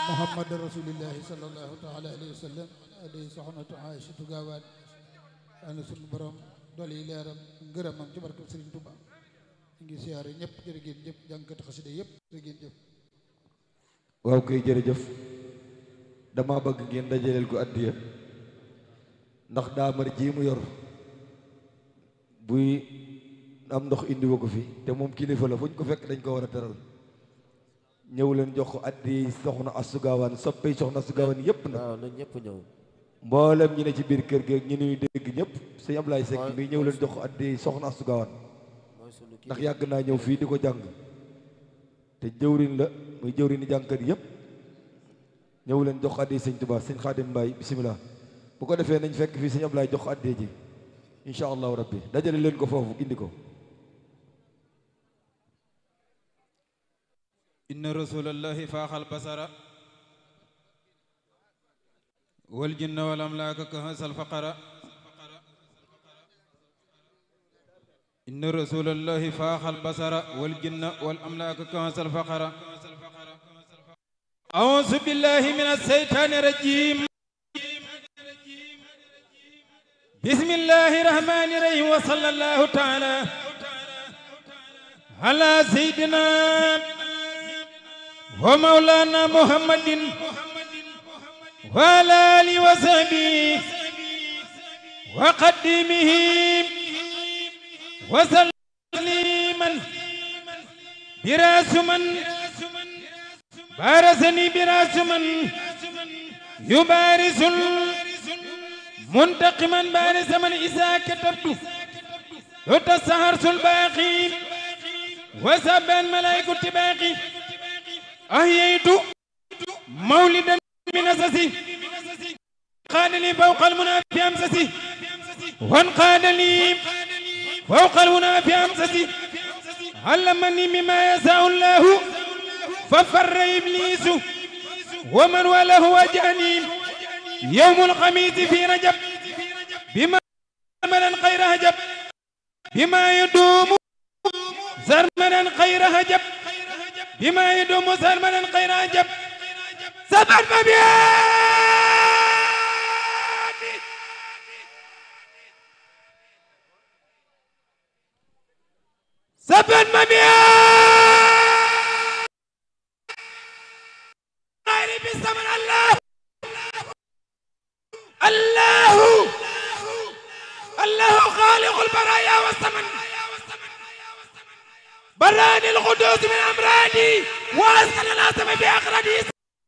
muhammad rasulillahi sallallahu taala alayhi wa sallam aday soxnatu aïchatu gaawaan ana sunu borom dool yi leeram ngërëmam ci barkeb Sëriñ Tuba ngi siyaare ñëpp jërë ngeen jëf jànkati xasida yëpp jërë ngeen jëf waaw koy jërëjëf dama bëgg ngeen dajaleel ko addiya ndax daamar ji mu yor buy am ndox indiwa ko fi te moom kilifa la fu ñu ko fekk dañ ko war a teral ñëw leen jox ko addi soxna Astou soppey soxna Astou Gawane yépp nag waaw nañ ñëpp ñëw mboolem ñi ne ci biir kër gi ñi nuy dégg ñëpp sëñ Ablaye Seck mi ñëw leen jox ko addi soxna Astou Gawane mooy sunu kii ndax yàgg naa ñëw fii di ko jàng te jëwriñ la muy jëwriñ ni jàngkat yépp ñëw leen jox ko addi sëñ Tuubaa sëñ Xaadim Mbaay bisimilah bu ko defee nañ fekk fii sëñ Ablaye jox ko addi ji incha allahu rabbi dajale leen ko foofu indi ko inna rasulallahi faaxal basara wal jinna wal amlaaka kahasal faqara inna rasulallahi faaxal basara wal jinna wal amlaaka kahasal faqara أعوذ بالله من الشيطان الرجيم بسم الله الرحمن الرحيم وصلى الله تعالى على سيدنا ومولانا محمد وعلى آله وصحبه وقدمه وسليما براس من بارسني براس من يبارس منتقما بارس من إذا كتبت وتسهرس الباقي وسبا الملائكة باقي أحييت مولدا من أسسي قال لي فوق المنى في أمسسي وانقاد لي فوق المنى في أمسسي علمني مما يساء الله ففر إبليس ومن وله وجاني يوم الخميس في رجب بما زرمنا خير هجب بما يدوم زرمنا خير هجب بما يدوم زرمنا خير هجب سبع مبيات سبع مبيات غير بالزمن الله الله الله خالق البرايا والثمن براني القدوس من امرادي واسكن الاسم باخردي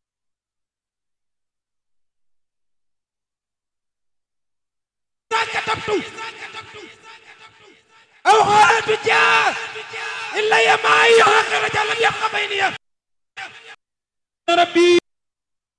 كتبت او خالد جاء الا يا معي اخر رجال لم يبقى بيني ربي